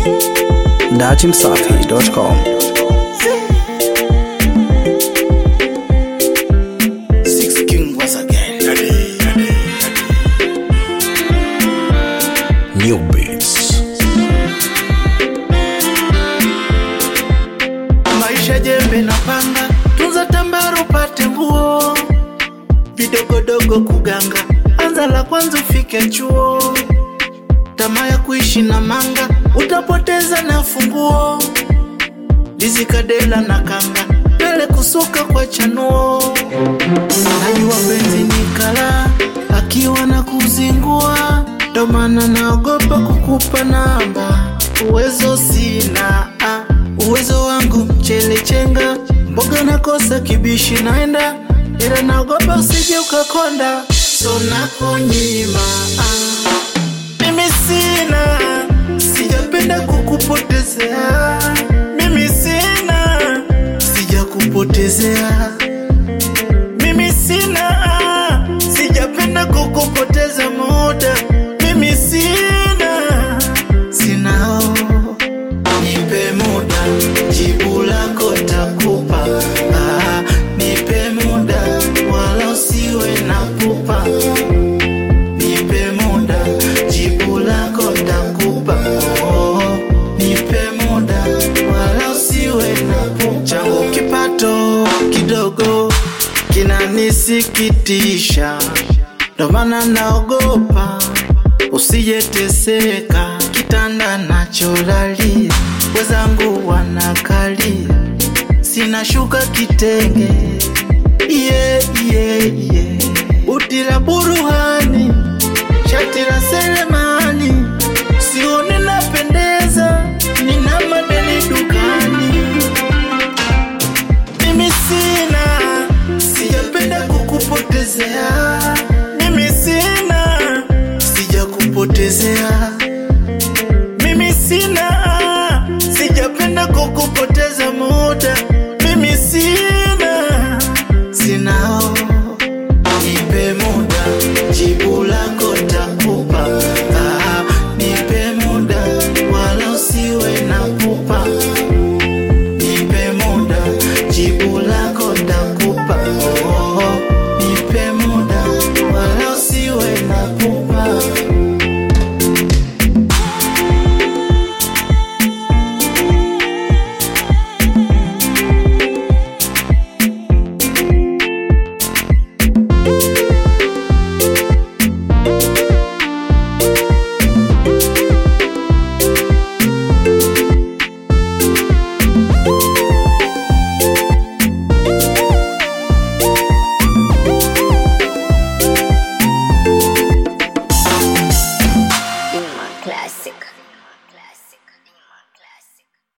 datimsafi.com. Six King once again. New Beats. Maisha jembe na panga, tunza tambara upate nguo, vidogodogo kuganga, anza la kwanza ufike chuo, tamaa ya kuishi na manga, utapoteza na funguo, dizikadela na kanga, pele kusuka kwa chanuo, najua penzi ni kala, akiwa na kuzingua, ndo maana naogopa kukupa namba, uwezo sina ah. Uwezo wangu mchele chenga, mboga nakosa kibishi naenda, ila naogopa usije ukakonda, so nakunyima. ah. Mimi sina, sijapenda kukupotezea. Mimi sina, sijakupotezea. Mimi sina, sijapenda kukupoteza muda. Mimi sina, sina oh. Nipe muda, jibu lako takupa. Ah, nipe muda, wala usiwe na pupa. Nipe muda, jibu lako takupa. Oh, nipe muda, wala usiwe na pupa. Changu kipato kidogo kinanisikitisha, ndo maana naogopa usijeteseka kitanda nacholalia, wezangu wanakalia, sina shuka kitenge, yeah, yeah, yeah. buti la buruhani, shati la selemani, sioni